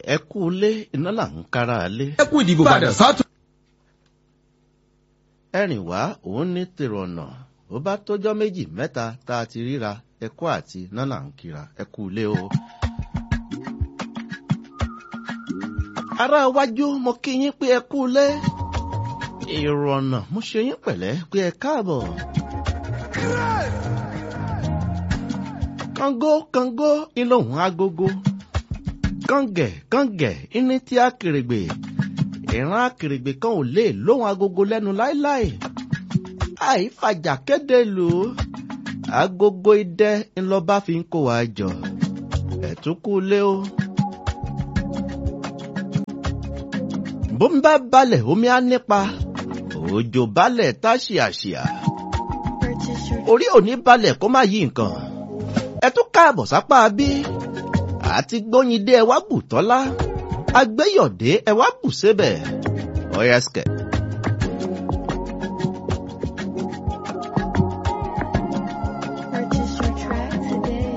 ẹ kú ilé iná là ń kára lé. ẹ kú ìdìbò padà sátú. ẹrìn wá òun ní tèrò ọ̀nà ó bá tójọ́ méjì mẹ́ta tá a ti ríra ẹ kú àti iná là ń kíra ẹ kú ilé o. ará iwájú mo kí yín pé ẹ kú ilé èrò ọ̀nà mo ṣe yín pẹ̀lẹ́ pé ẹ káàbọ̀. kàngó kàngó ìlòhùn agogo kàngẹ̀ kàngẹ̀ ìní tí akèrègbè ìran akèrègbè kan ò lè lóhùn agogo lẹ́nu láéláé àìfàjà kéde lò ó agogo idẹ ńlọba fi ń kó wa jọ ẹ̀túnkù lé o. bó ń bá balẹ̀ omi á nípa òjò balẹ̀ tá ṣìàṣìà orí òní balẹ̀ kó má yí nǹkan ẹ tún káàbọ̀ sápá bí àti gbóyindé ẹ wá bù tọ́lá agbẹ́yọ̀dé ẹ wá bù sébẹ̀ ọ̀yẹ́sìkẹ̀. Purchase your track today.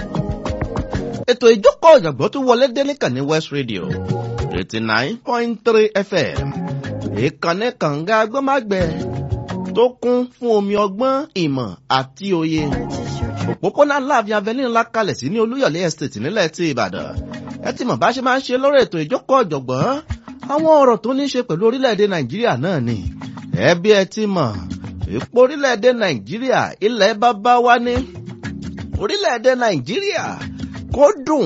ètò ìjókòó ọ̀jọ̀gbọ́n tún wọlé dé níkànnì west radio eighty nine point three fm ìkànnì kànga agbọ́mágbẹ́ tó kún fún omi ọgbọ́n ìmọ̀ àti òye Purchase your track. òpópónà láàfin avenue ńlá kalẹ̀ sí ní olúyọ̀lé estate nílẹ̀ tí ìbàdàn ẹ ti mọ̀ bá ṣe máa ń ṣe lórí ètò ìjókòó ọ̀jọ̀gbọ́n àwọn ọ̀rọ̀ tó ní í ṣe pẹ̀lú orílẹ̀-èdè nàìjíríà náà ni ẹ bí ẹ ti mọ̀ ipò orílẹ̀-èdè nàìjíríà ilẹ̀ bàbá wa ní orílẹ̀-èdè nàìjíríà kó dùn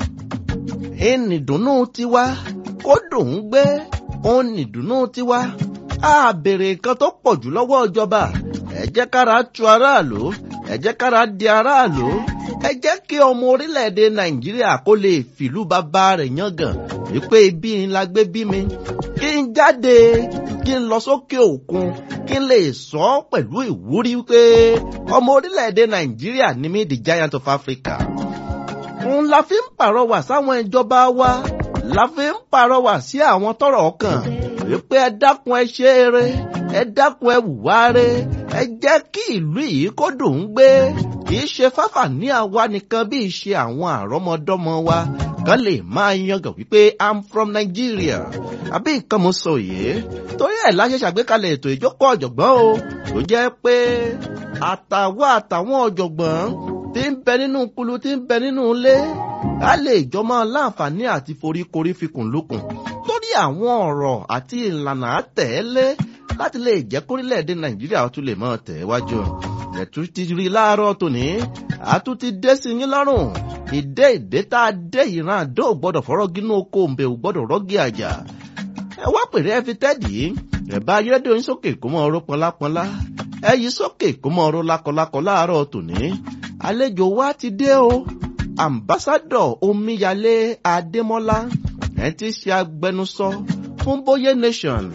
ìnìdùnnú tiwa kó dùn ún gbé òun nìdùnnú tiwa á béèrè nǹkan tó pọ̀ jù lọ́wọ́ ìjọba ẹ jẹ́ kára tu aráàlú ẹ jẹ́ kára di aráàlú ẹ jẹ́ kí ọmọ orílẹ̀-èdè nàìjíríà kó lè fìlú bàbá rẹ̀ yangàn wípé ibi ni la gbé bí mi kí n jáde kí n lọ sókè òkun kí n lè sọ ọ́ pẹ̀lú ìwúrí wípé ọmọ orílẹ̀-èdè nàìjíríà ni mí the giant of africa òun la fi ń pàrọwà sáwọn ìjọba wa la fi ń pàrọwà sí àwọn tọrọ ọkàn wípé ẹ dákun ẹ ṣe eré ẹ dákun ẹ wùwá re ẹ jẹ́ kí ìlú yìí kó dùn ún gbé kì í ṣe fáfà ní àwa nìkan bí ìṣe àwọn àrọ́mọdọ́mọ wa kan lè máa yangàn wípé i'm from nigeria àbí nǹkan mo sọ yìí torí ẹ̀ láṣẹ ṣàgbékalẹ̀ ètò ìjókòó ọ̀jọ̀gbọ́n o tó jẹ́ pé àtàwọn àtàwọn ọ̀jọ̀gbọ́n tí ń bẹ nínú kulu tí ń bẹ nínú ilé á lè jọ máa láǹfààní àti foríkorí fikùn lukùn lórí àwọn ọ̀rọ̀ àti ìlànà àtẹ̀lé láti lè jẹ́ kórílẹ̀-èdè nàìjíríà tún lè máa tẹ̀ wájú ẹ̀tú ti rí láàárọ̀ tòní àtún ti dé sí yín lọ́rùn ìdé ìdé tá a dé ìran àdó ò gbọ́dọ̀ fọ́rọ́ gínú oko òǹbẹ̀ ò gbọ́dọ̀ rọ́gì àjà ẹ wá pèrè ẹ fi tẹ́ẹ̀dì ẹ bá ayédè oyin sókè kó mọ ọrọ̀ pọnlápọnlá ẹ yí sókè kó mọ ọrọ̀ lákọlákọ láàárọ̀ tòní àlejò wa ti dé o ambassadọ omíyalé adémọlá ẹ ti ṣe agbẹnusọ fún bóyé nation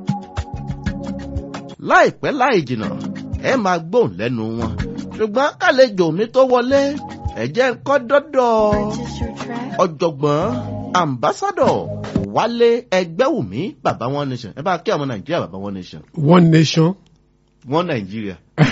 láìpẹ́ láì jìnnà ẹ máa gbóhùn lẹ́nu wọn ṣùgbọ́n kàlejò mi tó wọlé ẹ jẹ́ kọ́ dọ́dọ̀ Purchase your track. ọ̀jọ̀gbọ́n ambassadọ wálé ẹgbẹ́wùmí bàbá wọn nation ẹ bá kí àwọn nàìjíríà bàbá wọn nation one nation. wọn nàìjíríà.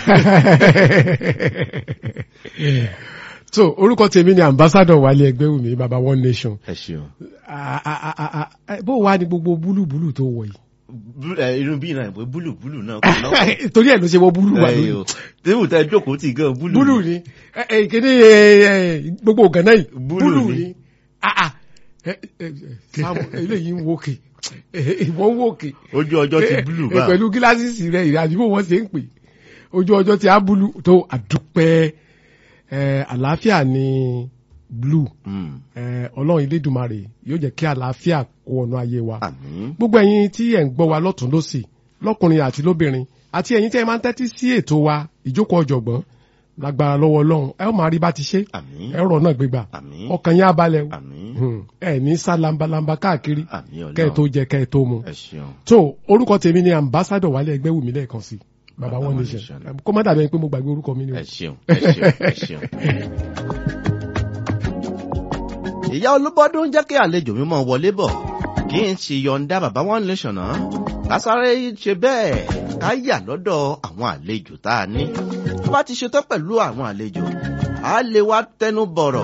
so orúkọ tèmi ni ambassador wálé ẹgbẹ́wùmí baba one nation. ẹ ṣeun. Ah, ah, ah, ah, ah, bó wàá ní gbogbo búlúbúlú tó wọ̀ yìí. Bú- ẹ, irun bí náà ìwé búlù búlù náà kò náà. torí ẹ̀ ló ṣe wọ búlú wà Ẹ, lónìí. o. tébù tẹ jókòó tì gan búlù. búlù ni ẹ, ẹ, kíní ẹ, ẹ, gbogbo gànà yìí Búlù búlù ni. ni. Ah, ah. Ẹ, ẹ, ẹ, Sam, eléyìí ń wókè ìwọ ń wókè. ojú ọjọ́ ti búlù Ẹ, bá. pẹ̀lú gíláàsì rẹ̀ ìrìn àdìbò wọn ṣe ń pè ojú ọjọ́ ti á búlù tó àdúpẹ́ ẹ, àlàáfíà ni blue Mm, ẹ, ọlọ́run ilédùmarè yóò jẹ́ kí àlàáfíà kó ọ̀nà ayé wa àmín. gbogbo ẹ̀yin tí ẹ̀ ń gbọ́ wa lọ́tún lọ́sì lọ́kùnrin àti lóbìnrin àti ẹ̀yin tí ẹ máa ń tẹ́tí sí ètò wa ìjókòó ọ̀jọ̀gbọ́n lágbára lọ́wọ́ ọlọ́run ẹ ó máa rí bá ti ṣe àmín. ẹ rọ̀ náà gbégbà àmín. ọkàn yín á balẹ̀ o. àmín. Hmm, ẹ ní sá lambalamba káàkiri àmín kẹ́ ẹ tó ọlọ́run. jẹ kẹ́ ẹ tó mu ẹ ṣeun. tó orúkọ tèmi ni ambassadọ wálé ẹgbẹ́ wùmí lẹ́ẹ̀kan sí baba Baba one One nation Nation. kó má dàbí ẹni pé mo gbàgbé orúkọ mi ni o. ẹ ṣeun. ẹ ṣeun. ẹ ṣeun. ìyá olúbọdún jẹ́ kí àlejò mi mọ̀ wọlé bọ̀ kí n sì yọ̀ǹda bàbá one nation náà kásáré ṣe bẹ́ẹ̀ ká yà lọ́dọ̀ àwọn àlejò tá a ní tó bá ti ṣetán pẹ̀lú àwọn àlejò á lè wá tẹnu bọ̀rọ̀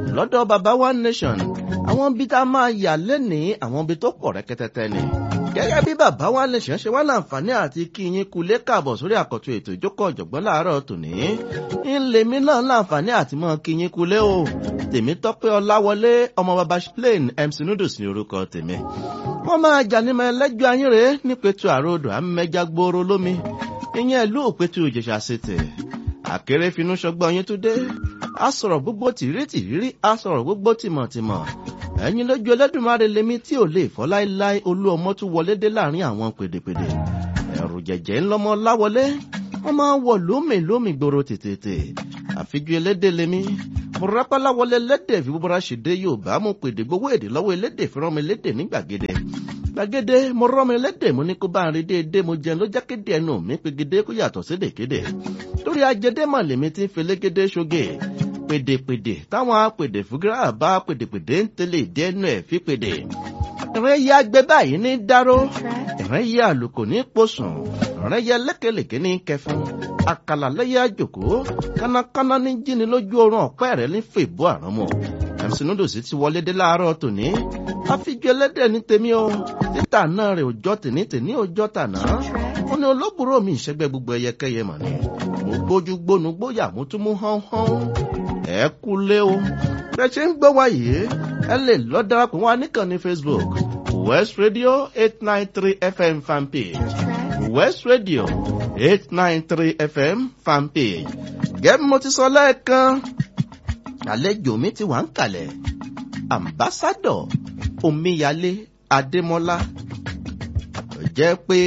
lọ́dọ̀ baba one nation àwọn ibi tá a máa yà lẹ́nìí àwọn ibi tó pọ̀ rẹ́kẹ́tẹ́tẹ́ ni gẹ́gẹ́ bí baba one nation ṣe wá láǹfààní àti kí yín kulé káàbọ̀ sórí àkọ́tún ètò ìjókòó ọ̀jọ̀gbọ́n láàárọ̀ tòní ńlẹ̀mí náà láǹfààní àti mọ́ kí yín kulé o tèmi tọ́pẹ́ ọláwọlé ọmọ baba plain mc noodles ní orúkọ tèmi wọ́n máa jà ní mẹ́lẹ́jọ́ ayín rèé nípẹ̀tù àròdò àmẹ́jà gbòòrò lómi ìyẹn ìlú òpẹ̀tù ìjẹ̀ṣà ṣètè àkèrè finú ṣọgbọ́n yín tó dé a sọ̀rọ̀ gbogbo tìrírí tìrírí a sọ̀rọ̀ gbogbo tìmọ̀tìmọ̀ ẹ̀yin lójú ẹlẹ́dùnmáre lèmi tí ò lè fọ́ láéláé olú ọmọ tún wọlé dé láàrin àwọn pèdèpèdè ẹ̀rù jẹ̀jẹ̀ ńlọmọ láwọlé wọ́n máa ń wọ̀ lómì lómì gbòòrò tètè àfijú elédè lèmi mo rápálá wọlé lédè fi búburá ṣèdè yorùbá mo pèdè gbowó èdè lọ́wọ́ elédè fi rán mi lédè ní gbàgede gbàgede mo rán mi lédè mo ní kó bá ń rí déédéé mo jẹun ló jákéde ẹnu mi pegede kó yàtọ̀ sédèkéde torí ajẹdẹ mà lèmi ti ń felégede ṣoge pèdèpèdè táwọn apèdè fúgírà bá pèdèpèdè ń tẹ̀lé ìdẹ́nu ẹ̀ fi pèdè ìrìn yẹ agbẹ báyìí ní dáró ìrìn yẹ àlùkò ní pòsùn ìrìn yẹ lékelèké ní kẹfún àkàlà lẹ́yẹ àjòkó kánákáná ní jíni lójú oorun ọ̀pẹ́ rẹ̀ ní fèbó àránmọ̀ mc noodles ti wọlé dé láàárọ̀ tòní àfijù ẹlẹ́dẹ̀ ní tèmi o títà náà rẹ̀ òjọ́ tèní tèní òjọ́ tàná ó ní olóbùrò mi ìṣẹ́gbẹ́ gbogbo ẹyẹkẹyẹ mà ní mo gbójú gbónú gbóyà mo tún mú hánhán ẹ kú lé o bẹ ṣe ń gbọ́ wáyé ẹ lè lọ darapọ̀ wá níkànnì facebook west radio eight nine three fm fanpage west radio eight nine three fm fanpage gẹ́gẹ́ mo ti sọ lẹ́ẹ̀kan àlejò mi ti wà ń kalẹ̀ ambassadọ̀ omíyalé adémọ́lá jẹ́ pé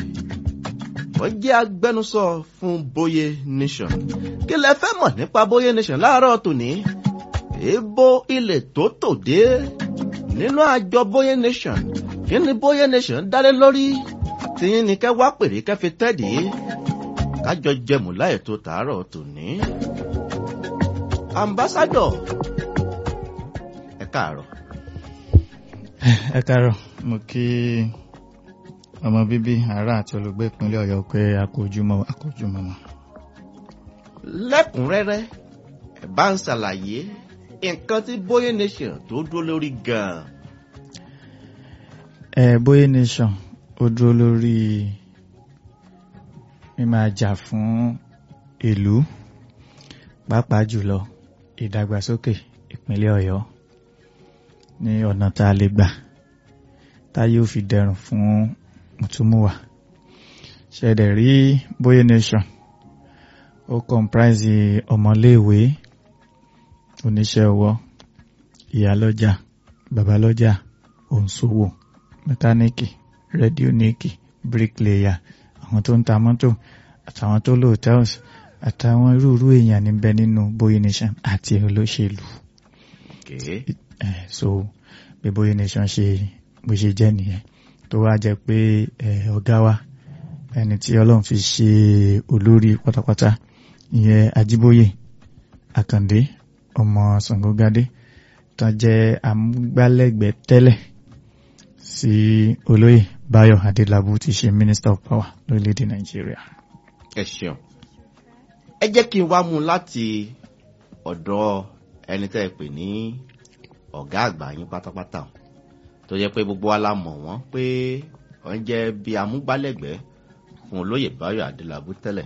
wọ́n jẹ́ agbẹnusọ fún bóyé nation kí lẹ fẹ́ mọ̀ nípa bóyé nation láàárọ̀ tòní èèbó ilẹ̀ tó tò dé nínú àjọ bóyé nation kí ni bóyé nation dálé lórí tìyín ni kẹ́ wá pèrè kẹ́ fi tẹ́dí kájọ jẹmù láì tó tàárọ̀ tòní. ambassadọ ẹ káàárọ̀. ẹ káàárọ̀ mo kí ọmọ bíbí ará àti olùgbé ìpínlẹ̀ ọ̀yọ́ pé akójúmọ́ akójúmọ́ mọ́. lẹ́kùnrẹ́rẹ́ ẹ bá ń ṣàlàyé nǹkan tí bóyé nation tó dúró lórí gan-an. ẹ bóyé nation ó dúró lórí mímáa jà fún ìlú pàápàá jùlọ ìdàgbàsókè ìpínlẹ̀ ọ̀yọ́ ní ọ̀nà tá a lè gbà táyé ò fi dẹrùn fún mùtúmùwà ṣẹ̀dẹ̀ rí bóyé nation ó comprise ọmọléèwé oníṣẹ́ ọwọ́ ìyálọ́jà babalọ́jà òǹṣòwò mẹkáníìkì rédíóníìkì bricklayer àwọn tó ń ta mọ́tò àtàwọn tó lò hotels àtàwọn irúurú èèyàn níbẹ̀ nínú bóyé nation àti olóṣèlú Okay. eh, so bí bóyé nation ṣe bó ṣe jẹ́ nìyẹn tó wá jẹ́ pé eh, ọ̀gá wa ẹni tí ọlọ́run fi ṣe olórí pátápátá ìyẹn ajíbóyè àkàndé ọmọ ṣàngógádé tó jẹ́ amúgbálẹ́gbẹ̀ẹ́ tẹ́lẹ̀ sí olóyè báyọ̀ adélábù tí ṣe minister of power lórílẹ̀‐èdè nàìjíríà. ẹ ṣeun ẹ jẹ́ kí n wá mú un láti ọ̀dọ̀ ẹni tẹ́ ẹ pè ní ọ̀gá àgbà yín pátápátá o. tó jẹ́ pé gbogbo wa la mọ̀ wọ́n pé wọ́n jẹ́ bí amúgbálẹ́gbẹ̀ẹ́ fún olóyè báyọ̀ adélábù tẹ́lẹ̀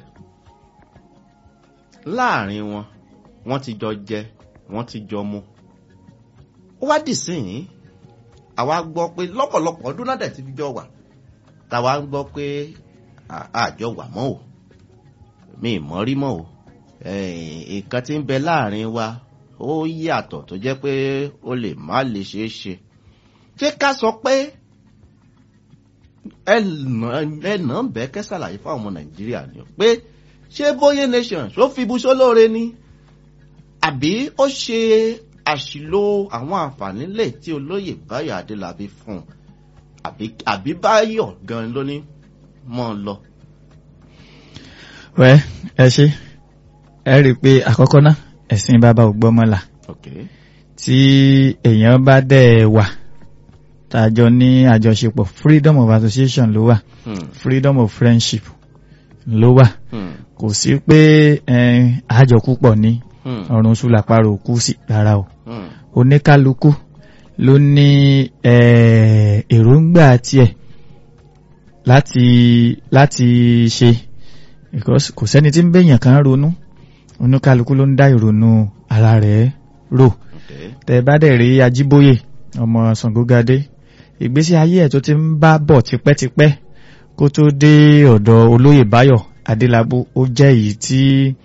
láàrin wọn wọ́n ti jọ jẹ wọ́n ti jọ mu ó wá dì sí yín àwa gbọ́ pé lọ́pọ̀lọpọ̀ ọdún náà dẹ̀ ti fi jọ wà táwa ń gbọ́ pé à- àjọ wà mọ́ o mi ì mọ́ rí mọ́ o nǹkan tí ń bẹ láàrin wa ó yàtọ̀ tó jẹ́ pé ó lè má lè ṣeé ṣe ṣé ká sọ pé ẹnà ń bẹ́ kẹ́ ṣàlàyé fáwọn ọmọ nàìjíríà ni o pé ṣé bóyé nation ṣó fi ibùsọ lóore ni àbí ó ṣe àṣìlò àwọn àǹfààní lè tí olóyè báyọ̀ adélábí fún un àbí àbí báyọ̀ gan ló ní mọ́ ọ lọ. wẹ́ ẹ ṣe ẹ rí i pé àkọ́kọ́ náà ẹ̀sìn bàbá ò gbọ́mọ́là Okay. tí èèyàn bá dẹ̀ wà tàjọ ní àjọṣepọ̀ freedom of association ló wà Hmm. freedom of friendship ló wà Hmm. kò sí pé eh, àjọ púpọ̀ ní Hmm. ọ̀run sùlàpàrọ̀ òkú sí rárá o Hmm. oníkálukú ló ní eh, èròǹgbà tiẹ̀ láti láti ṣe because kò sẹ́ni tí ń bẹ̀yàn kan ronú oníkálukú ló ń dá ìrònú ara rẹ̀ rò Okay. tẹ bá dẹ̀ rí ajíbóyè ọmọ Ṣàngógadé ìgbésí ayé ẹ̀ tó ti ń bá bọ̀ tipẹ́tipẹ́ kó tó dé ọ̀dọ̀ olóyè Báyọ̀ Adélábù ó jẹ́ èyí tí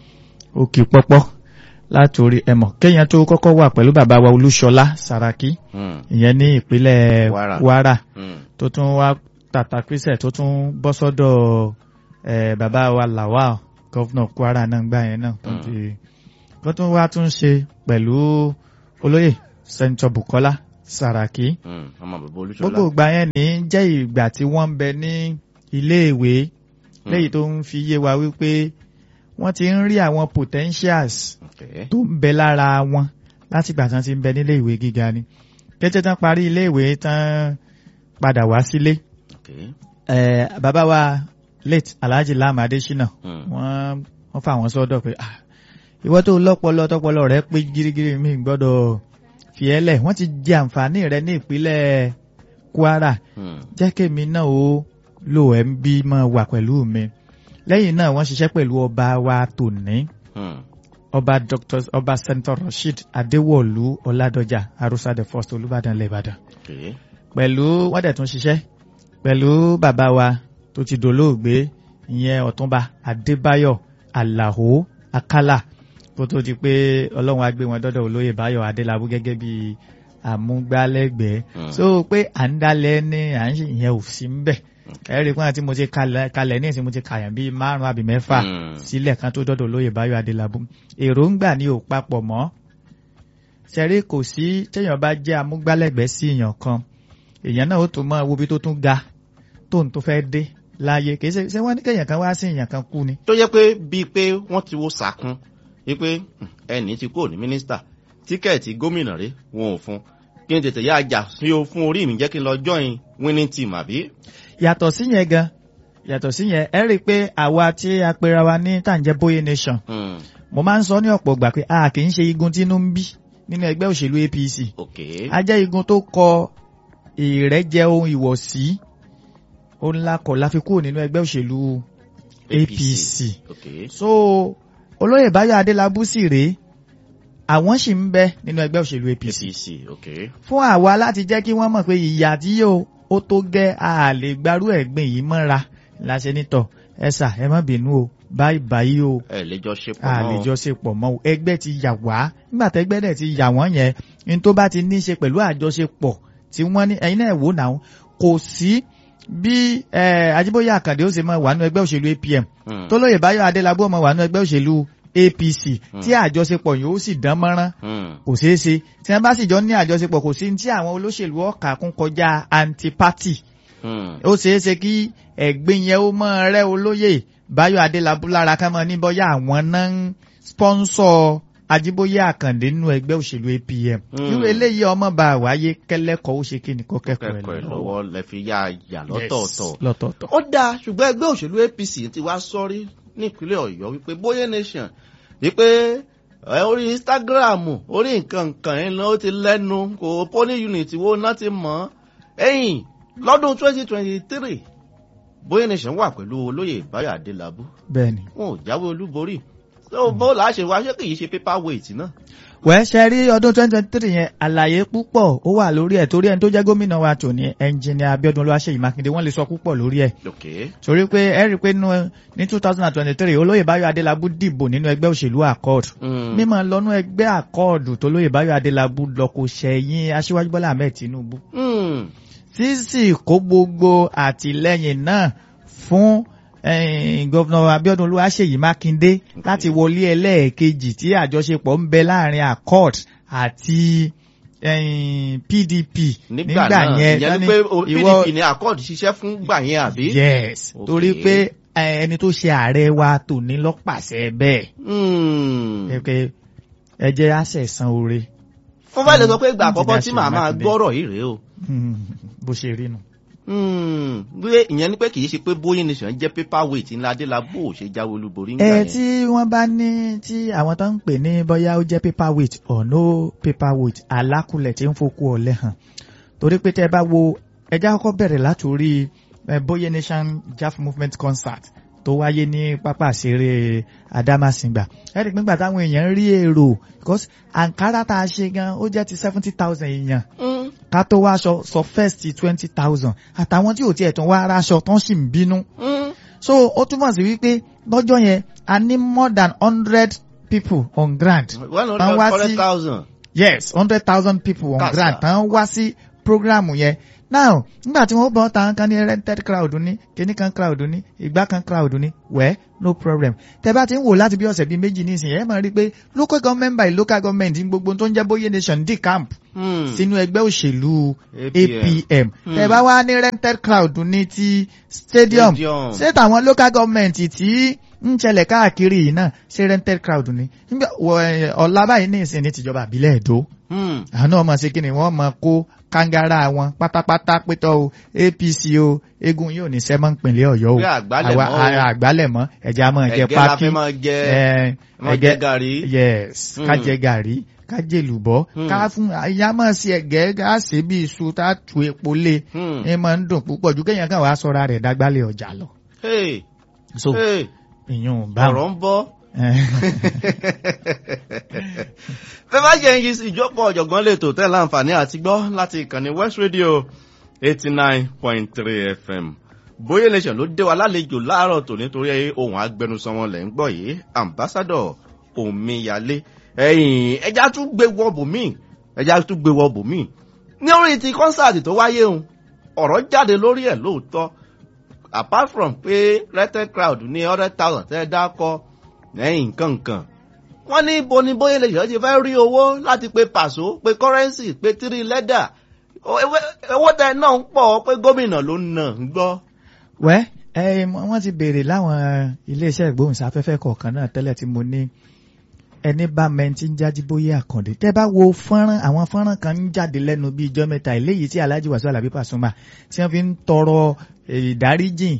ó kì pọ́pọ́ látòrí ẹmọ̀ kéèyàn tó kọ́kọ́ wà pẹ̀lú bàbá wa Olúṣọlá Sàràkí Hmm. ìyẹn ní ìpínlẹ̀ Kwara. Kwara Hmm. tó tún wá tàtàkísẹ̀ tó tún bọ́ sọ́dọ̀ eh, bàbá wa Lawal gọ́fúnà Kwara náà gbà yẹn náà tó Mm. ti kó tún wá tún ṣe pẹ̀lú olóyè Sẹ́ńtọ̀ Bùkọ́lá Sàràkí Hmm. ọmọ bàbá olúṣọlá. gbogbo ìgbà yẹn ní jẹ́ ìgbà tí wọ́n ń bẹ ní iléèwé Hmm. léyìí tó ń fi yé wa wípé wọ́n ti ń rí àwọn potentials Okay. tó ń bẹ lára wọn láti ìgbà tán ti ń bẹ nílé ìwé gíga ni kété tán parí ilé ìwé tán padà wá sílé Okay. eh, bàbá wa late Alhaji Lam Adesina Hmm. wọ́n wọ́n fà wọ́n sọ́dọ̀ pé ah ìwọ tó lọ́pọlọ tọpọlọ rẹ pé gírígírí mi gbọ́dọ̀ fi ẹ́ lẹ̀ wọ́n ti jẹ àǹfààní rẹ ní ìpínlẹ̀ Kwara Hmm. jẹ́ kémi náà ó lò ẹ́ ń bí mọ́ wà pẹ̀lú mi lẹ́yìn náà wọ́n ṣiṣẹ́ pẹ̀lú ọba wa tòní Hmm. ọba dr ọba senator rasheed adéwọ̀lú ọládọjà arusa the first olùbàdàn lẹ́bàdàn Okay. pẹ̀lú wọ́n dẹ̀ tún ṣiṣẹ́ pẹ̀lú bàbá wa tó ti dolóògbé ìyẹn ọ̀túnba adébáyọ̀ àlàó akálà kó tó di pé ọlọ́run á gbé wọn dọ́dọ̀ olóyè báyọ̀ adélábù gẹ́gẹ́ bí àmúgbálẹ́gbẹ̀ẹ́ Hmm. so pé à ń dalẹ̀ ní à ń ṣe ìyẹn ò sí ń bẹ̀ ẹ̀rí pé àti mo ti kalẹ̀ kalẹ̀ ní ìsìn mo ti kàyàn bíi márùn-ún àbí mẹ́fà Hmm. sílẹ̀ kan tó dọ́dọ̀ olóyè báyọ̀ adélábù èròǹgbà ni ò papọ̀ mọ́ ṣẹ̀rí kò sí téèyàn bá jẹ́ amúgbálẹ́gbẹ̀ẹ́ sí èèyàn kan èèyàn náà ó tún mọ wo bí tó tún ga tóun tó fẹ́ dé láàyè kì í ṣe ṣé wọ́n ní kéèyàn kan wá sí èèyàn kan kú ni. tó jẹ́ pé bíi pé wọ́n ti wo sàkún wípé hmm, ẹnì ti kúrò ní mínísítà tíkẹ́ẹ̀tì gómìnà rẹ̀ wọn ò fún kí n tètè yá ajá sí o fún orí mi jẹ́ kí n lọ join winning team àbí. yàtọ̀ sí yẹn gan yàtọ̀ sí yẹn ẹ rí i pé àwa tí a pera wa ní tàǹjẹ́ bóyé nation Hmm. mo máa ń sọ ní ọ̀pọ̀ ìgbà pé a kì í ṣe igun tínú ń bí nínú ẹgbẹ́ òṣèlú APC ok a jẹ́ igun tó kọ ìrẹ́jẹ ohun ìwọ̀sí ó ńlá kọ̀ la fi kúrò nínú ẹgbẹ́ òṣèlú APC. ok so olóyè báyọ̀ adélábù sì rèé àwọn sì ń bẹ nínú ẹgbẹ́ òṣèlú APC apc ok fún àwa láti jẹ́ kí wọ́n mọ̀ pé ìyà tí yóò ó tó gẹ́ a lè gbarú ẹ̀gbìn yìí mọ́ra láṣẹ nítọ̀ ẹ̀sà ẹ má bínú o báyìí báyìí o ẹ lè jọ ṣe pọ̀ a mọ́ lè o. jọ ṣe pọ̀ mọ́ o ẹgbẹ́ ti yà wá nígbà tẹ́gbẹ́ dẹ̀ ti yà wọ́n yẹn ní tó bá ti ní í ṣe pẹ̀lú àjọṣepọ̀ tí wọ́n ní ẹ̀yin náà wò náà kò sí bí eh, Ajíbóyè Àkàndé ó ṣe máa wà nínú ẹgbẹ́ òṣèlú APM Hmm. tólóyè Báyọ̀ Adélábù ọmọ wà nínú ẹgbẹ́ òṣèlú APC tí àjọṣepọ̀ yìí ó sì dán mọ́rán Hmm. kò ṣeé ṣe tí wọ́n bá sì jọ ní àjọṣepọ̀ kò sí ní tí àwọn olóṣèlú ọ̀kà kún kọjá antipati Hmm. ó ṣeé ṣe kí ẹ̀gbin yẹn ó mọ́ rẹ́ olóyè Báyọ̀ Adélábù lára ká mọ́ ní bọ́yá àwọn náà ń spọ́nsọ̀ Ajíbóyè Àkàndé nínú ẹgbẹ́ òṣèlú APM Hmm. irú eléyìí ọmọ bá wáyé kẹ́lẹ́kọ̀ọ́ ó ṣe kí ni kó kẹ́kọ̀ọ́ kẹ́kọ̀ọ́ ẹ̀ ẹ̀ lọ́wọ́ lẹ fi yá yà lọ́tọ̀ọ̀tọ̀. Yes, lọ́tọ̀ọ̀tọ̀ ó dáa ṣùgbọ́n ẹgbẹ́ òṣèlú APC ti wá sọ́rí nípínlẹ̀ Ọ̀yọ́ wípé Bóyé Nation wípé ẹ, orí Instagram orí nǹkan nǹkan ẹ̀ ló ti lẹ́nu kò polling unit wo náà ti mọ̀ ọ́ ẹ̀yìn lọ́dún 2023 Bóyé Nation wà pẹ̀lú olóyè Báyọ̀ Adélábù bẹ́ẹ̀ ni. wọn ò jáwé olúborí tó bó làá ṣe wá ṣé kì í ṣe paper weight náà. wẹ́ẹ́ ṣe rí ọdún 2023 yẹn àlàyé púpọ̀ ó wà lórí ẹ̀ torí ẹni tó jẹ́ gómìnà wa tòní ẹnjìnìà Abíọ́dún Olúwaṣèyí Mákindé wọ́n lè sọ púpọ̀ lórí ẹ̀ ok torí pé ẹ rí i pé nínú- ní 2023 olóyè Báyọ̀ Adélábù dìbò nínú ẹgbẹ́ òṣèlú accord Hmm. mímọ lọ́nú ẹgbẹ́ accord tó lóyè Báyọ̀ Adélábù lọ kò ṣẹ̀yìn Aṣíwájú Bọ́lá Ahmed Tinubu Hmm. sísì kó gbogbo àtìlẹ́yìn náà fún eh, gọ́vnà Abíọ́dún Olúwaṣèyí Mákindé láti wọlé ẹlẹ́ẹ̀kejì tí àjọṣepọ̀ ń bẹ láàrin accord àti eh, PDP nígbà náà yẹn ìyẹn tán ni ní pé o- ìwọ- PDP ní accord ṣiṣẹ́ fún gbà yẹn àbí. yes Okay. torí pé eh, ẹni tó ṣe ààrẹ wa tòní lọ́pàṣẹ bẹ́ẹ̀ Hmm. ẹ pé ẹ jẹ́ àṣẹ̀sán oore mo fẹ́ lè sọ pé ìgbà Fún àkọ́kọ́ tí Jìnnà màá máa Mákindé. gbọ́rọ̀ yìí rèé o. Hmm, bó ṣe rí nu. Hmm, bí ìyẹn ni pé kì í ṣe pé bóyá nation jẹ́ paper weight ńlá adélábò ò ṣe jáwé olúborí ńgbà ẹ yẹn. tí wọ́n bá ní tí àwọn tó ń pè ní bóyá ó jẹ́ paperweight or no paperweight alákùlẹ̀ tí ń fokú ọ̀lẹ́ hàn torí pé tẹ́ ẹ bá wo ẹjá kọ́kọ́ bẹ̀rẹ̀ látòrí eh, Boye Nation Jaf Movement concert tó wáyé ní pápá ìṣeré Adámàsìngbà ẹ rí i pé nígbà táwọn èèyàn rí èrò because Ankara tá a ṣe gan ó jẹ́ ti seventy thousand èèyàn Hmm, ká tó wá aṣọ sọ first twenty thousand àtàwọn tí ò tiẹ̀ tún wá aráṣọ tán sì ń bínú hmm, so ó túmọ̀ sí wípé lọ́jọ́ yẹn a ní more than hundred people on ground one Tán wá hundred sí- thousand. yes hundred thousand people on Kàsà. ground tán wá sí programu yẹn now nígbà tí wọ́n bọ̀ tàn kan ní rented crowd ní kíní kan crowd ní ìgbà kan crowd ní wẹ́ no problem tẹ bá ti ń wò láti bí ọ̀sẹ̀ bíi méjì nísìnyí ẹ máa rí i pé local government by local government ní gbogbo tó ń jẹ́ Boye Nation dì camp Hmm, sínú ẹgbẹ́ òṣèlú APM. APM Hmm. tẹ bá wá ní rented crowd ní ti stadium Stadium. ṣé tàwọn local government tí ń ṣẹlẹ̀ káàkiri yìí náà ṣe rented crowd ni nígbà wọ ẹ, ọ̀la báyìí ní ìsìn ní tìjọba àbílẹ̀ èdò hmm, àwọn ọmọ ṣe kíni wọ́n mọ kó kangara wọn pátápátá pétọ́ o APC o eégún yóò ní sẹ́mọ́ ìpínlẹ̀ ọ̀yọ́ o Pé àgbálẹ̀mọ́ o. àwa- àgbálẹ̀mọ́ ẹ̀jẹ̀ a máa jẹ ẹ̀gẹ́ la pákí fẹ́ máa jẹ ẹ, máa jẹ gàrí. yes Hmm. ká jẹ gàrí ká jẹ lùbọ́ Hmm. ká fún àyà máa ṣe ẹ̀gẹ́ ká ṣe bí iṣu tá a tu epo lé Hmm, ẹ máa ń dùn púpọ̀ ju kéèyàn kan wàá sọra rẹ̀ dágbálẹ̀ ọjà lọ hey, so hey, ìyún báwọn. ọ̀rọ̀ ń bọ́. fẹ́ bá jẹ́ yí sí ìjókòó ọ̀jọ̀gbọ́n lè tò tẹ́ láǹfààní àti gbọ́ láti ìkànnì West Radio eighty nine point three FM Boye Nation ló dé wa lálejò láàárọ̀ tò nítorí ohun agbẹnusọ wọn lẹ̀ ń gbọ́ yìí ambassadọ̀ Omiyale ẹ̀yìn ẹja tún gbé wọ bòmíì ẹja tún gbé wọ bòmíì ní orí ti kọ́nsáàtì tó wáyé òun ọ̀rọ̀ jáde lórí ẹ̀ lóòótọ́ apart from pé rented crowd ní hundred thousand tẹ́ ẹ dákọ́ lẹ́yìn nǹkan nǹkan wọ́n ní ibo ni Boye Nation ti fẹ́ rí owó láti pe pàṣọ pe currency pe tírí lẹ́dà owó tẹ náà ń pọ̀ pé gómìnà ló ń nà ń gbọ́. wẹ́ ẹ wọ́n ti béèrè láwọn iléeṣẹ́ ìgbóhùnsáfẹ́fẹ́ kọ̀ọ̀kan náà tẹ́lẹ̀ tí mo ní ẹni bá mẹ́ntì ń jájí Bóyé Àkàndé tẹ́ bá wo fọ́nrán àwọn fọ́nrán kan ń jáde lẹ́nu bíi ijọ́ mẹ́ta eléyìí tí Alhaji Wasiu Alabi Pasuma tí wọ́n fi ń tọrọ ìdáríjìn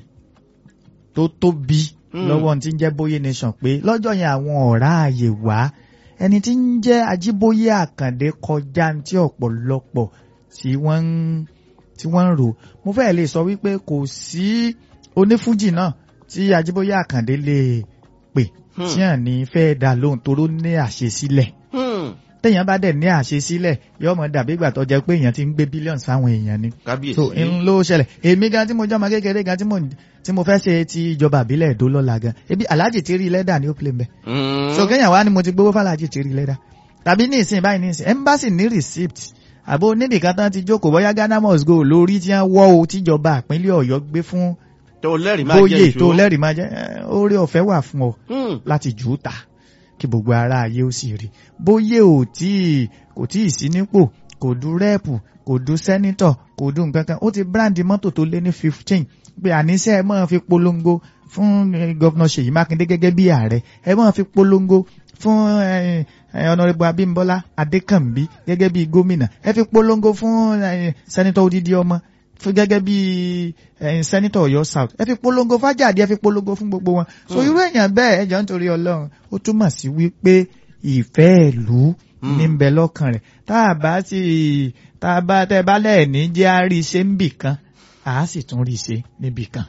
tó tóbi Hmm. lọ́wọ́ tí ń jẹ́ Boye Nation pé lọ́jọ́ yẹn àwọn ọ̀rá ààyè wá ẹni tí ń jẹ́ Ajíbóyé Àkàndé kọjá tí ọ̀pọ̀lọpọ̀ tí wọ́n ń tí wọ́n ń rò mo fẹ́ lè sọ wípé kò sí onífújì náà tí Ajíbóyé Àkàndé lè pè Hmm. tí hàn ní fẹ́ dá lóhùn toró ní àṣesílẹ̀ Hmm. téèyàn bá dẹ̀ ní àṣesílẹ̀ yóò mọ̀ dàbí ìgbà tó jẹ́ pé èèyàn ti ń gbé billions fáwọn èèyàn ni kábíyèsí. so n ló ṣẹlẹ̀ èmi gan tí mo jọ́ ọmọ kékeré gan tí mo tí mo fẹ́ ṣe ti ìjọba àbílẹ̀ èdò lọ́la gan ebi Alhaji ti rí lẹ́dà ní ó play mbẹ́ Hmm. so kéèyàn wá ni mo ti gbowó fàlàjì ti rí lẹ́dà tàbí ní ìsìn báyìí ní ìsìn embassy ní receipt àbó onídìkan tán ti jókòó bóyá Ghana must go lórí tí wọ́n wọ́ o tíjọba ìpínlẹ̀ Ọ̀yọ́ gbé fún tó lẹ́rìí máa jẹ́ Bóyè ìṣó. tó lẹ́rìí máa jẹ́ ẹ, oore ọ̀fẹ́ wà fún ọ Hmm. láti jù ú ta kí gbogbo ara ayé ó sì rí Bóyè ò tí kò tí ì sí nípò kò du rẹ́ẹ̀pù kò du sẹ́nítọ̀ kò du nǹkan kan ó ti bíráǹdì mọ́tò tó lé ní fifteen pé àníṣe ẹ máa fi polongo fún eh, gọ́vnà Ṣèyí Mákindé gẹ́gẹ́ bí ààrẹ ẹ máa fi polongo fún eh, eh, ọ̀nàrẹ́bù Abímbọ́lá Adékànbí gẹ́gẹ́ bí gómìnà ẹ fi polongo fún eh, sẹ́nítọ̀ odidi ọmọ fún gẹ́gẹ́ bí ẹ̀yin sẹ́nitọ̀ Ọ̀yọ́ South ẹ fi polongo fájàdí ẹ fi polongo fún gbogbo wọn so Hmm. irú èèyàn bẹ́ẹ̀ ẹ jọ ń torí Ọlọ́run ó túmọ̀ sí wípé ìfẹ́ ìlú Hmm. ní ń bẹ lọ́kàn rẹ̀ tá a bá sì tá a bá tẹ́ bá lẹ́ẹ̀ní jẹ́ á rí i ṣe níbì kan à á sì tún rí i ṣe níbì kan.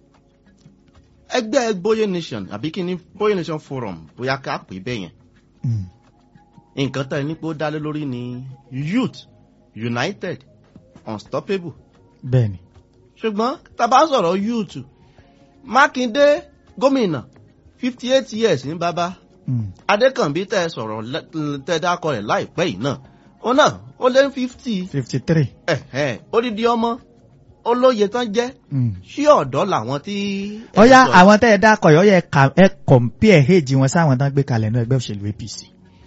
ẹgbẹ́ Boye Nation àbí kí ni Boye Nation Forum bóyá ká pè é bẹ́ẹ̀ yẹn Hmm. nǹkan tá ẹ ní pé ó dálé lórí ni youth united unstoppable bẹ́ẹ̀ni ṣùgbọ́n tá a bá sọ̀rọ̀ youth Mákindé gómìnà fifty eight years ní bàbá Hmm. Adékànbí tẹ sọ̀rọ̀ lẹ́- tẹ dákọ rẹ̀ láìpẹ́ yìí náà ó náà ó lé fifty fifty three. odidi ọmọ olóye tán jẹ́ Hmm. ṣí ọ̀dọ́ làwọn tí. ọ̀yá àwọn tẹ́ ẹ dákọ̀ yọ̀ yẹ ká ẹ compare age wọn sáwọn tán gbé kalẹ̀ ní ẹgbẹ́ òṣèlú APC.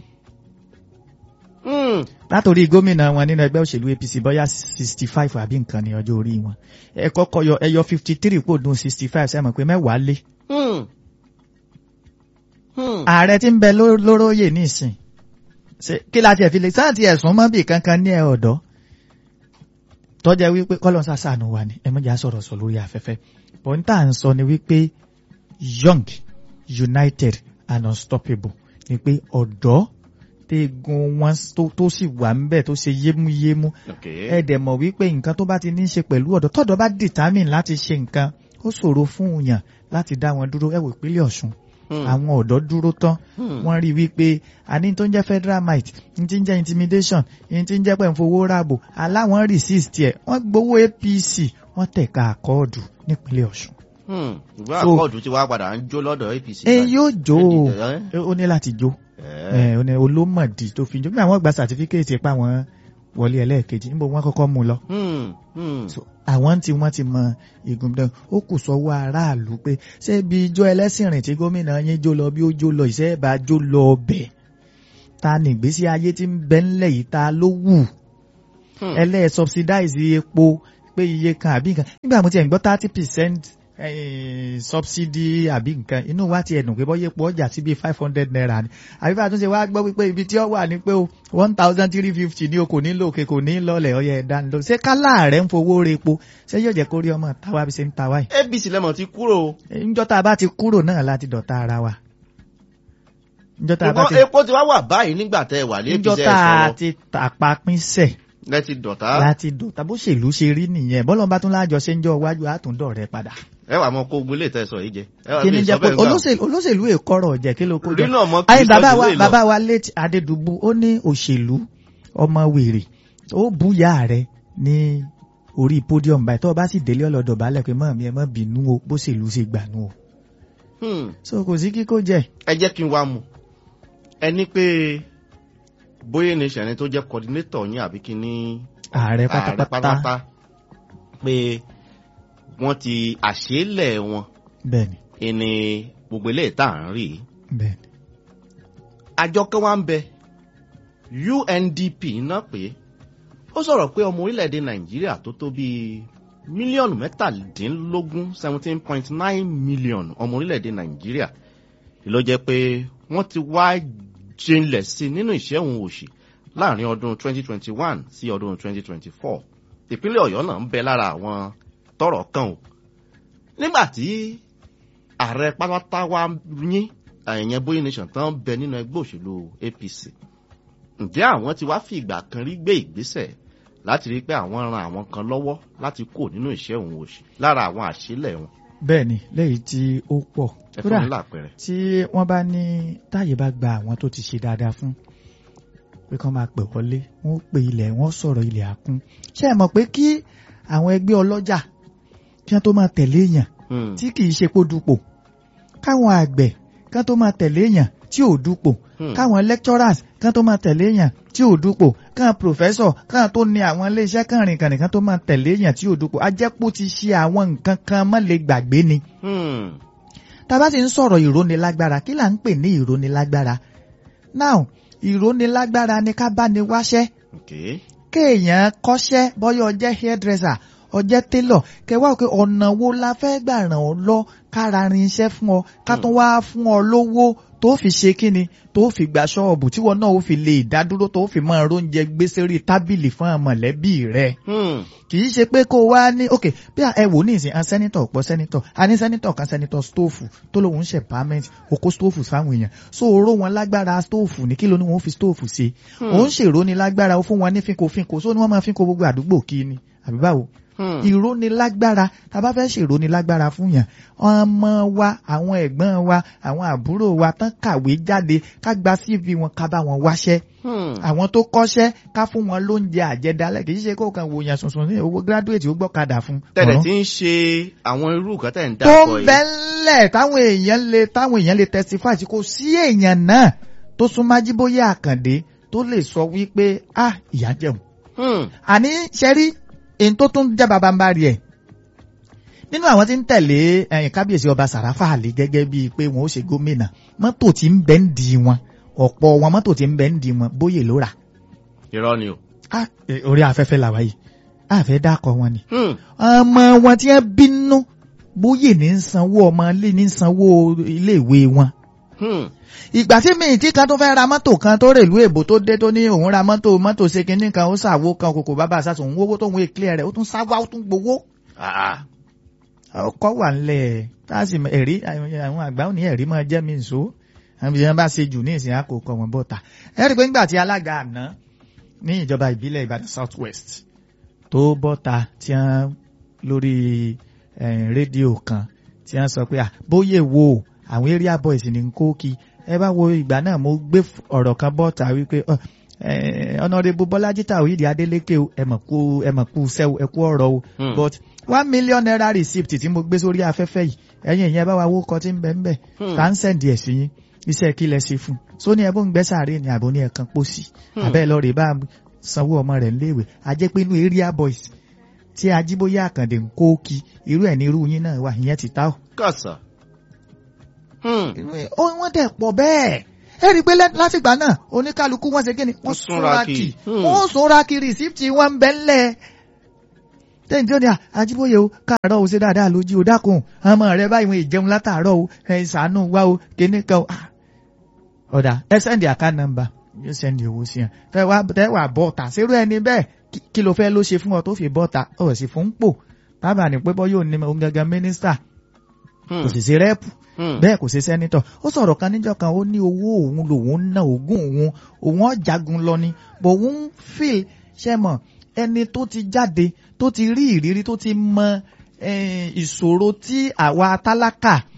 Hmm, látòrí gómìnà wọn nínú ẹgbẹ́ òṣèlú APC bóyá sixty five àbí nǹkan ní ọjọ́ orí wọn ẹ kọ́kọ́ yọ ẹyọ fifty three kò dùn sixty five sẹ́mọ̀ pé mẹ́wàá lé hmm, hmm. ààrẹ tí ń bẹ ló- lóróyè nísìn Ṣé- kí la tiẹ̀ fi lè sáà tí ẹ̀sùn mọ́ bì kankan ní ẹ ọ̀dọ́ tọ́jà wípé kọ́lọ́n sàṣàánú wa ni ẹ mọ̀jà sọ̀rọ̀ sọ lórí afẹ́fẹ́ pọ̀ńtà ń sọ ni wípé young united and unstoppable ni pé ọ̀dọ́ tegun wọn tó- tó sì wà ń bẹ̀ tó ṣe yémúyémú Okay. ẹ dẹ̀ mọ̀ wípé nǹkan tó bá ti ní í ṣe pẹ̀lú ọ̀dọ́ tọ́dọ̀ bá determine láti ṣe nǹkan ó ṣòro fún yàn láti dá wọn dúró ẹ wò ìpínlẹ̀ Ọ̀ṣun Hmm. àwọn ọ̀dọ́ dúró tán Hmm. wọ́n rí wípé àní tó ń jẹ́ federal might ní ti ń jẹ́ intimidation ní ti ń jẹ́ pẹ̀fowó ráàbò aláwọn resist ẹ̀ wọ́n gbowó APC wọ́n tẹ̀ka àkọọ́dù nípínlẹ̀ Ọ̀ṣun. Hmm. ìwé So- àkọọdù tí wàá padà ń jó lọ́dọ̀ APC. ẹ yóò jó o Ẹ- ó ní láti jó ẹ- ẹ ó ní olómọ̀dì tó fi jó bí àwọn gba certificate pa wọn wọlé ẹlẹ́ẹ̀kejì níbo wọ́n kọ́kọ́ mú lọ. Hmm. Hmm. So, àwọn tí wọ́n ti mọ igun dán ó kù sọ́wọ́ aráàlú pé ṣé bí ijó ẹlẹ́sìn rìn tí gómìnà yín jó lọ bí ó jó lọ ìṣe bá jó lọ ọbẹ̀ ta ní ìgbésí ayé tí ń bẹ ńlẹ̀ yìí ta ló wù Hmm. ẹlẹ́ subsidize epo pé iye kan àbí nǹkan nígbà mo ti ẹ̀ ń gbọ́ thirty percent subsidy àbí nǹkan inú wa ti ẹ̀dùn pé bọ́yé epo ọjà sí bíi five hundred naira ni àbí bá a tún ṣe wá gbọ́ wípé ibi tí ó wà ní pé o one thousand three fifty ní o kò ní lòkè kò ní lọlẹ̀ ọyẹ ẹ̀dá ńlọ ṣé kálá rẹ̀ ń fowó re epo ṣé yóò jẹ́ kó rí ọmọ táwa bí ṣe ń tàwa yìí APC lẹ́mọ̀ ti kúrò. níjọ́ tá a bá ti kúrò náà láti dọ̀tá ara wa níjọ́ tá a bá ti ṣùgbọ́n epo ti wá wà báyìí nígbà tẹ́ ẹ wà ní APC níjọ́ ẹ tá a sọ̀rọ̀. ti tàpá pínsẹ̀ lẹ́tí dọ̀tá. láti dọ̀tá bó ṣèlú ṣe rí nìyẹn bọ́lọ̀ bá tún láàjọ ṣe ń jọ iwájú àtúndọ̀ rẹ padà. ẹ wà mọ kó gbélé tẹ̀sọ̀ yìí jẹ. ẹ wà kí ni lè jẹ́ sọ pé bẹ́ẹ̀ gbà. olóṣèlú olóṣèlú èkọ́rọ̀ jẹ́ kí ló kó jọ. Rí náà mọ́ kí ayé bàbá wa sọ́jú lè lọ. bàbá wa late adédùbú ó ní òṣèlú ọmọ wèrè ó búyà rẹ ní orí podium báyìí tó o bá sì délé ọlọ́dọ̀ balẹ̀ pé mọ̀ mi ẹ mọ̀ bínú o bó ṣèlú ṣe gbà nú o. Hmm. so kò sí kíkó jẹ. ẹ jẹ́ kí n wá mu ẹni pé bóyá ní ìṣẹ̀ni tó jẹ́ coordinator yín àbí kí ní ààrẹ ààrẹ pátápátá pátápátá pé wọ́n ti àṣélẹ̀ wọn bẹ́ẹ̀ni ìní gbogbo eléyìí tá à ń rí i. bẹ́ẹ̀ni àjọ kan wá ń bẹ UNDP náà pé ó sọ̀rọ̀ pé ọmọ orílẹ̀-èdè Nàìjíríà tó tó bíi mílíọ̀nù mẹ́tàdínlógún seventeen point nine million ọmọ orílẹ̀-èdè Nàìjíríà ló jẹ́ pé wọ́n ti wá jinlẹ̀ sí i nínú ìṣẹ́hun òṣì láàrin ọdún 2021 sí ọdún 2024 ìpínlẹ̀ Ọ̀yọ́ náà ń bẹ lára àwọn tọ́rọ̀ kàn o nígbà tí ààrẹ pátápátá wá yín àyẹ̀yẹ́ bóyá nation tán bẹ nínú ẹgbẹ́ òṣèlú APC ǹjẹ́ àwọn ti wá fi ìgbà kan rí gbé ìgbésẹ̀ láti rí pé àwọn ran àwọn kan lọ́wọ́ láti kó nínú ìṣẹ́hun òṣì lára àwọn àṣìlẹ̀ wọn bẹ́ẹ̀ni lẹ́yìn tí ó pọ̀ ẹ fún mi lápẹẹrẹ. tí wọ́n bá ní táyé bá gba àwọn tó ti ṣe dáadáa fún pé kán máa pè wọlé wọ́n ó pe ilẹ̀ wọ́n sọ̀rọ̀ ilẹ̀ àkún ṣé ẹ mọ̀ pé kí àwọn ẹgbẹ́ ọlọ́jà kí wọ́n tó máa tẹ̀lé èèyàn Hmm. tí kì í ṣe kó dupò káwọn àgbẹ̀ kán tó máa tẹ̀lé èèyàn tí ò dupò Hmm. káwọn lecturers kán tó máa tẹ̀lé èèyàn tí ò dupò káwọn professor káwọn tó ní àwọn iléeṣẹ́ kànrìnkànrìn kán tó máa tẹ̀lé èèyàn tí ò dupò ajẹ́pọ̀ ti ṣe àwọn nǹkan kan má lè gbàgbé ni Hmm. tá a bá ti ń sọ̀rọ̀ ìrónilágbára kí là ń pè ní ìrónilágbára now ìrónilágbára ni ká bá ni wáṣẹ́ Okay. kéèyàn kọ́ṣẹ́ bọ́yọ̀ ọjẹ́ hairdresser ọjẹ́ tailor kẹwàá pé ọ̀nà wo la fẹ́ gbà ràn ọ́ lọ kára rin iṣẹ́ fún ọ ká tún wá fún ọ lówó tó fi ṣe kíni tó fi gba ṣọ́ọ̀bù tíwọ náà ó fi lè dádúró tó fi máa róúnjẹ gbé sórí tábìlì fún àwọn mọ̀lẹ́bí rẹ̀ Hmm. kì í ṣe pé kó wá ní ok bí ẹ wò ní ìsìn a sẹ́nitọ̀ pọ̀ sẹ́nitọ̀ a ní sẹ́nitọ̀ kan sẹ́nitọ̀ stóòfù tó lóun ń ṣe pàmẹ́ǹt okó stóòfù fáwọn èèyàn so oró wọn lágbára stóòfù ní kí ló ní wọn fi stóòfù ṣe òun ṣèrò ní lágbára ó fún wọn ní fínko fínko so ni wọ́n máa fínko gbogbo àdúgbò kí ni àbí báwo Hmm. ìrónilágbára tá a bá fẹ́ ṣèrónilágbára fún yàn ọmọ wa àwọn ẹ̀gbọ́n wa àwọn àbúrò wa tán kàwé jáde ká gba CV wọn ká bá wọn wáṣẹ́ Hmm. àwọn tó kọ́ṣẹ́ ká fún wọn lóúnjẹ àjẹdálẹ̀ kì í ṣe kó kan wòyàn sùnsùn ní owó gíráduwétì ó gbọ́kadà fún. tẹ̀lẹ̀ ọ̀ràn. tí ń ṣe àwọn irú nǹkan tẹ̀ ń tó dákọ̀ ń yìí. bẹ́ńlẹ̀ táwọn èèyàn lè táwọn èèyàn lè testify tí kò sí èèyàn náà tó súnmọ́ Ajíbóyè Àkàndé tó lè sọ wípé ah ìyá jẹun. Hmm. àní ṣẹ́rí èyí tó tún jẹ́ babambari ẹ̀ nínú àwọn tí ń tẹ̀lé ẹ̀yìn kábíyèsí ọba Sàráfà Àlì gẹ́gẹ́ bíi pé wọn ó ṣe gómìnà mọ́tò tí ń bẹ ń di wọn ọ̀pọ̀ wọn mọ́tò tí ń bẹ ń di wọn bóyè ló rà irọ́ ni o. Ah, eh, orí afẹ́fẹ́ làwa yìí àfẹ́ dákọ̀ wọn ni. Hmm. ọmọ wọn tí wọ́n bínú bóyè ní ń sanwó ọmọ ilé ní ń sanwó iléèwé wọn Hmm. ìgbà tí mi tí kan tó fẹ́ ra mọ́tò kan tó rèlú èbò tó dé tó ní òun ra mọ́tò mọ́tò ṣe kinní kan ó ṣàwo kan kòkò bàbá àṣàṣù òun wówó tó ń wé clear rẹ̀ ó tún sáwá ó tún gbowó. Ah. ọkọ wà ńlẹ̀ táàsì ẹ̀rí àwọn àgbà ò ní ẹ̀rí máa jẹ́ mi nso àwọn ìyẹn bá ṣe jù ní ìsìn àkókò wọn bọ́ta ẹ rí i pé nígbà tí alága àná ní ìjọba ìbílẹ̀ Ìbàdàn South West tó bọ́ta tí wọ́n lórí eh, rédíò kan tí wọ́n sọ pé à bóyè wo àwọn area boys ní kókì ẹ bá wo ìgbà náà mo gbé f- ọ̀rọ̀ kan bọ́ta wípé ọ, eh, Honorable Bọ́lájí Tàwídì Adélékè o ẹ mọ̀ kú ẹ mọ̀ kú sẹ́wọ̀ ẹ kú ọ̀rọ̀ o Hmm. but one million naira receipt tí mo gbé sórí afẹ́fẹ́ yìí ẹ̀yin ìyẹn bá wa wó kọ tí ń bẹ ń bẹ̀ Hmm. tá ń sẹ̀ǹdì ẹ̀ sí yín iṣẹ́ kí lẹ ṣe fún un so ní ẹbí ń gbẹ́ sàárè ní àbò ní ẹ̀kan pósí Hmm. abẹ́ lọ rè bá sanwó ọmọ rẹ̀ léèwé ajẹ́ pé inú area boys tí ajíbóyè àkàndé ń kó kí irú ẹ̀ ní irú yín náà wà ìyẹn ti ta ọ́ kàṣà. Hmm. ó wọ́n dẹ̀ pọ̀ bẹ́ẹ̀ ẹ rí i pé lẹ́- látìgbà náà oníkálukú wọ́n ṣe kí ni wọ́n Wọ́n súnra súnra kì. kì Hmm. wọ́n súnra kì rìsíptì wọn ń bẹ́ ńlẹ̀ tẹ́yìn tí ó ní à ajíbóyè o káàárọ̀ o ṣe dáadáa lójú o dákun ọmọ rẹ báyìí wọn ìjẹun látàárọ̀ o ẹ ṣàánú wá o kíní kan o Ah. ọ̀dà ẹ sẹ́ndì àká nọ́mbà yóò sẹ́ndì owó sí yẹn tẹ́ wá tẹ́ wà bọ́ọ̀tà ṣerú ẹni bẹ́ẹ̀ kí- kí ló fẹ́ ló ṣe fún ọ tó fi bọ́ọ̀tà ọ̀ sì fún pò bábà ní pé bọ́ yóò ní ohun gangan mínísítà Hmm. kò sì sí rẹ́ẹ̀pù Hmm. bẹ́ẹ̀ kò sí sẹ́nitọ̀ ó sọ̀rọ̀ kan níjọ́ kan ó ní owó òun lòun ń ná ogún òun òun ọ̀jagun lọ ni bò òun ń fìl ṣe mọ̀ ẹni tó ti jáde tó ti rí ìrírí tó ti mọ eh, ìṣòro tí àwa tálákà